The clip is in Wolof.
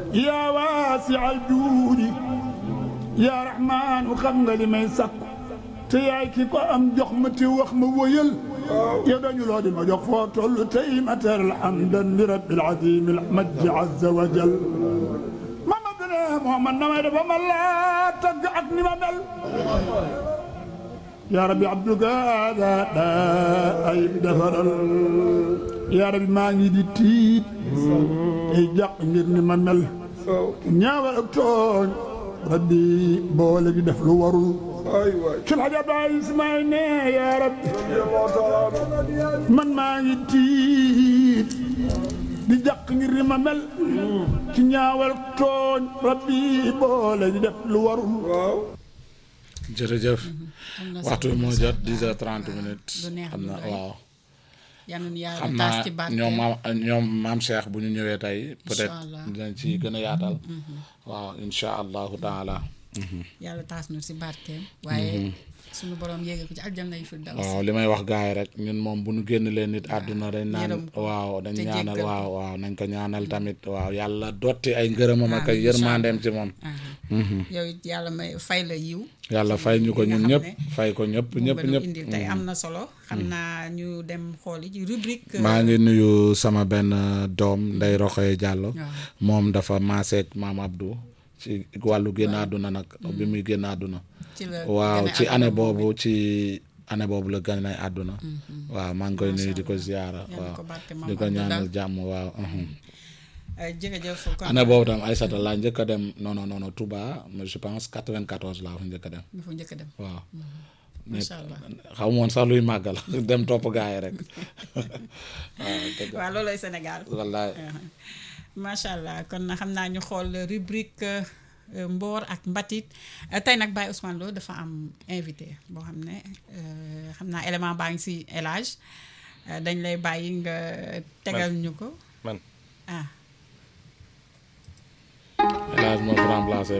yaa waasi al juudi yaa raxmaanu xam nga li may sakku te yaay ki ko am jox ma te wax ma wóyal yow dañu loo di ma jox foo toll tey ma teral hamdan li rabbil azim al majdi azza wa jal Mamadu ne Muhammad na may dafa ma laa tagg ak ni ma mel yaa rabbi abduka hada daa ay defaral yaa rabbi maa ngi di tiit tey jàq ngir ni ma mel ñaawal ak tooñ rabbi boole di def lu warul ay waay sul xaja baay ismaay ne yaa rabbi man maa ngi tiit di jàq ngir ni ma mel ci ñaawal tooñ rabbi boole di def lu warul waaw jërëjëf am na waxtu bi moo jot 10 heures 30 minutes lu neex xam lu na rëy. waaw yal na yàlla xam taas naa ci barke ñoom maam ñoom maam Cheikh bu ñu ñëwee tey peut-être Allah. dinañ ci gën a yaatal waaw insha allahu taala yàlla taas nu si barkeem waaye suñu borom yéege ko ci aljanna yi fi daw waaw li may wax gars yi rek ñun moom bu ñu génn leen nit àdduna dañ naan yërëm ko waaw dañ te ñaanal jéggal ko. waaw waaw nañ ko ñaanal tamit waaw yàlla dotti ay ngërëmam ak ay Amiin, yërmandeem ci moom yow it yàlla may fay la yiw yàlla fay ñu ko li nga ñun xam ñëpp ne fay ko ñëpp moom ñëpp nga nu ñëpp indil tey am na solo xam naa ñu dem xooli ci rubrique maa ngi nuyu sama benn doom Ndey Roxoye Diallo waaw. moom dafa maaseeg maam Abdou ci wàllu génn àdduna nag bi muy génn àdduna ci la waaw gane ci àdduna année moom boobu ci année boobu la gane àdduna waaw maa ngi koy nuyu di ko ziyaara Yàlla waaw ko barke Maam di ko Abdou ñaanal daal. jàmm waaw uhum. Euh, jërëjëf kon année boobu tam Aïssata laa njëkk a dem non non non non Touba mais je pense 94 laa fa njëkk a dem ñu fa njëkk a dem waaw macha allah xaw ma woon sax luy màggal dem topp gaa yi rek waaw dëgg waaw loolooy Sénégal wallaay macha allah kon na xam naa ñu xool rubrique euh, mboor ak mbatit Euh, tey nag Baye Ousmane Lo dafa am invité boo xam ne euh, xam naa élément baa ngi si élage dañ lay bàyyi nga tegal ñu ko man ah El Hadj moo fi remplacé